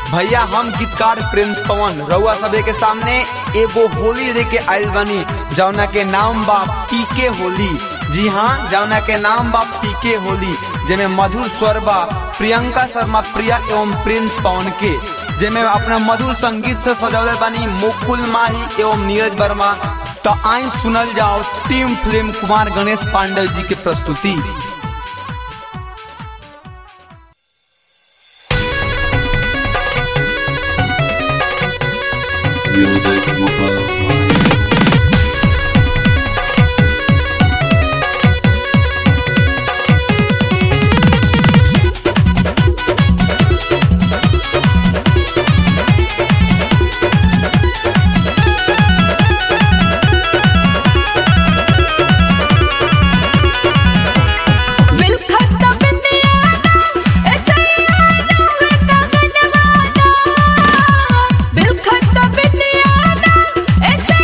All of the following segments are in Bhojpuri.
भैया हम गीतकार प्रिंस पवन रउआ सबे के सामने एगो होली दे के आइल बानी जौना के नाम बा पीके होली जी हाँ जौना के नाम बा पीके होली जेमे मधुर स्वर बा प्रियंका शर्मा प्रिया एवं प्रिंस पवन के जेमे अपना मधुर संगीत से सजौले बानी मुकुल माही एवं नीरज वर्मा तो आई सुनल जाओ टीम फिल्म कुमार गणेश पांडे जी के प्रस्तुति Music Mobile. विलखत बिंदियाना ऐसैयाना विलखत गनवाना विलखत बिंदियाना ऐसे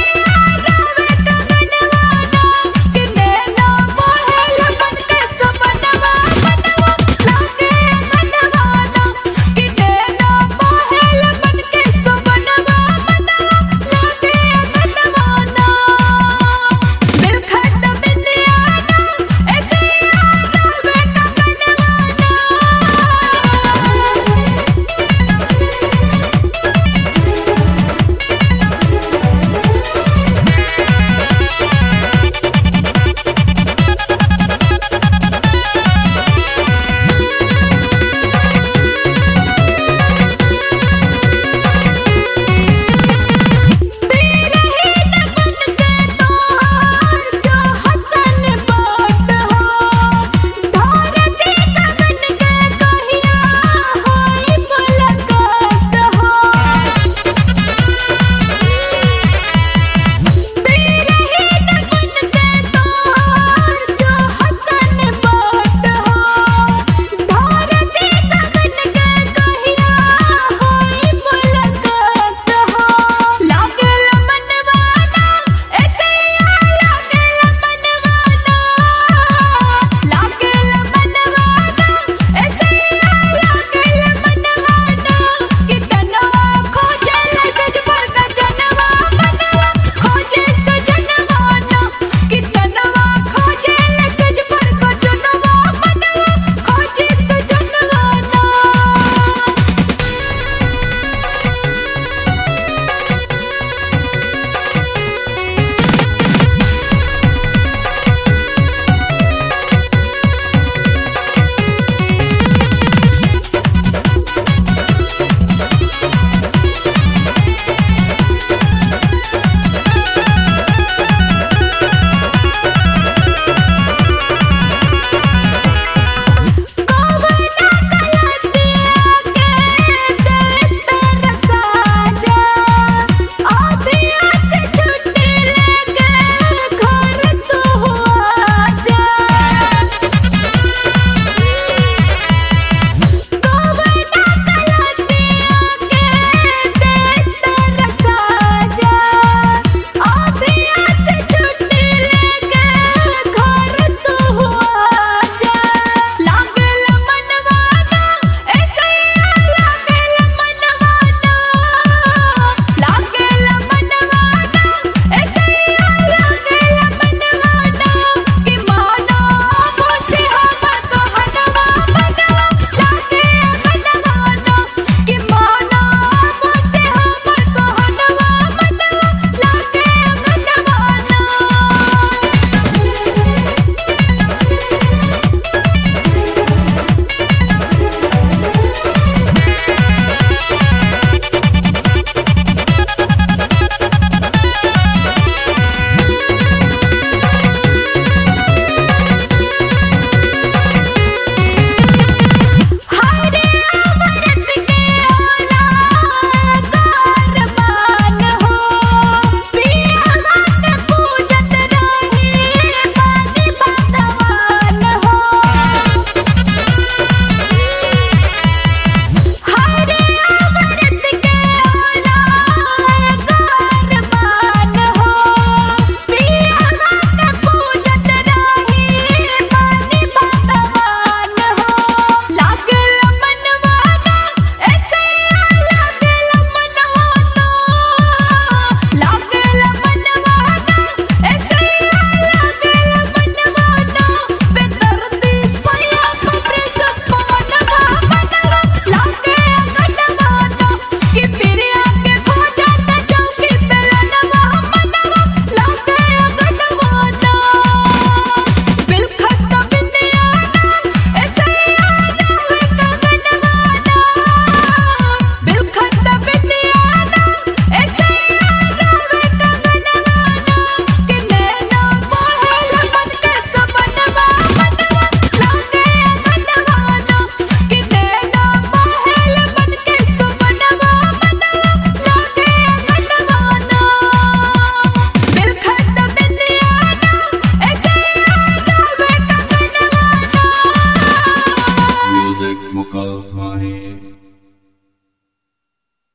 Swahe